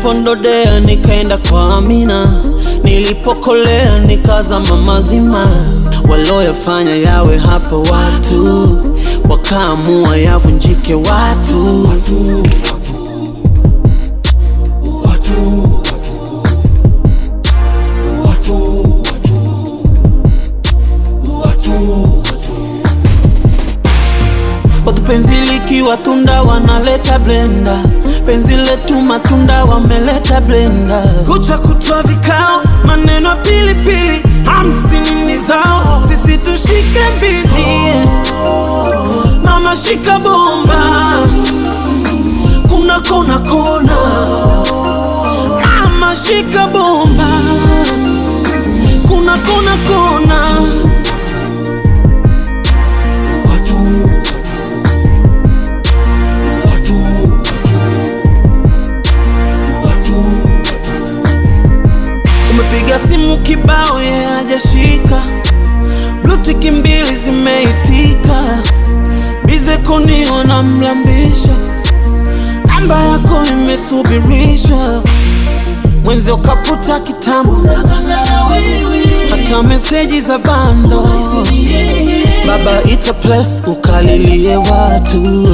Nilipondodea nikaenda kwa Amina, nilipokolea nikazama mazima. Waloyafanya yawe hapo watu, wakaamua yavunjike watu. Watu penzi likiwa tunda wanaleta blenda, penzi letu matunda wameleta blenda. Kucha kutwa vikao, maneno pilipili, hamsini ni zao, sisi tushike mbili. Mama shika bomba, kuna kona kona. Mama shika bomba, kuna kona kona. Umepiga simu kibao, yeye hajashika. Blutiki mbili zimeitika, bize koni wanamlambisha, namba yako imesubirishwa, mwenzi ukaputa kitambo, hata meseji za bando. Baba ita place ukalilie watu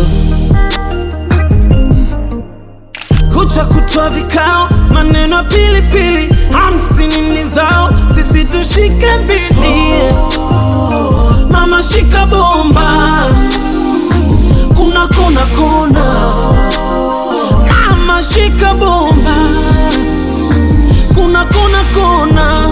kucha kutwa vikao, maneno ya pilipili, hamsini ni zao, sisi tushike mbili. Mama shika bomba, kuna kona kona. Mama shika bomba, kuna kona kona.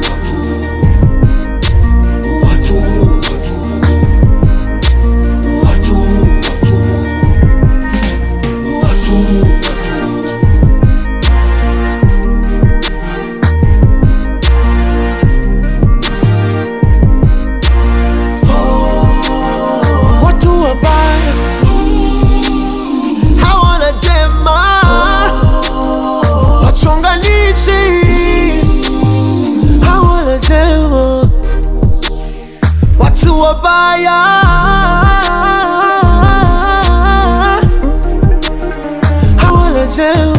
watu wabaya hawana jema, wachonganishi hawana jema, watu wabaya hawana jema.